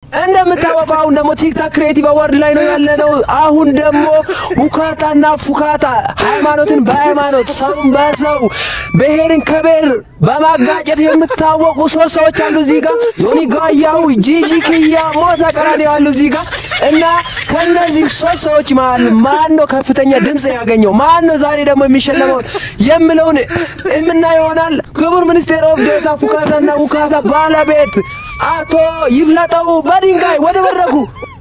እንደምታወቀው አሁን ደግሞ ቲክታክ ክሬቲቭ አዋርድ ላይ ነው ያለነው። አሁን ደግሞ ሁካታና ፉካታ ሃይማኖትን በሃይማኖት ሰውን በሰው ብሔርን ከብሔር በማጋጨት የምታወቁ ሶስት ሰዎች አሉ እዚህ ጋር ዮኒ ጋያሁ፣ ጂጂ ኪያ፣ ሞዛ ቀራኒ ያሉ እዚህ ጋር እና ከነዚህ ሶስት ሰዎች መሀል ማን ነው ከፍተኛ ድምፅ ያገኘው? ማን ነው ዛሬ ደግሞ የሚሸለመው የምለውን የምናየው ይሆናል። ክቡር ሚኒስቴር ኦፍ ዴታ ፉካታና ውካታ ባለቤት አቶ ይፍለጠው በድንጋይ ወደ መድረኩ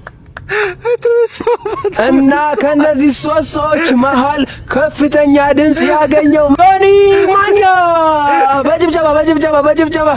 እና ከነዚህ ሶስት ሰዎች መሃል ከፍተኛ ድምፅ ያገኘው ዮኒ ማኛ በጭብጨባ በጭብጨባ በጭብጨባ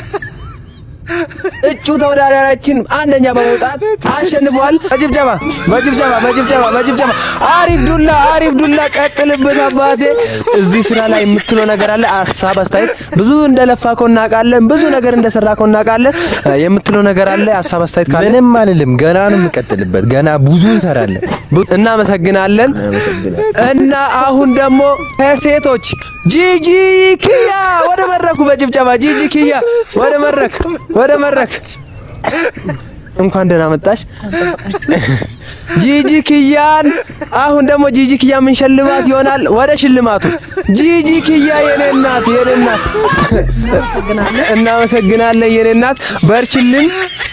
እጩ ተወዳዳሪያችን አንደኛ በመውጣት አሸንፏል። በጭብጨባ በጭብጨባ በጭብጨባ በጭብጨባ። አሪፍ ዱላ አሪፍ ዱላ፣ ቀጥልበት አባቴ። እዚህ ስራ ላይ የምትለው ነገር አለ? ሀሳብ አስተያየት፣ ብዙ እንደለፋ እኮ እናውቃለን፣ ብዙ ነገር እንደሰራ እኮ እናውቃለን። የምትለው ነገር አለ? ሀሳብ አስተያየት ካለ ምንም አልልም። ገና ነው የምቀጥልበት። ገና ብዙ እንሰራለን። እናመሰግናለን። እና አሁን ደግሞ ከሴቶች ጂጂ ኪያ ወደ መድረኩ በጭብጨባ ጂጂ ኪያ ወደ መድረክ ወደ መድረክ እንኳን ደህና መጣሽ ጂጂ ኪያን። አሁን ደግሞ ጂጂ ኪያ ምን ሸልማት ይሆናል? ወደ ሽልማቱ ጂጂ ኪያ የኔ እናት የኔ እናት እናመሰግናለን የኔ እናት በርችልን።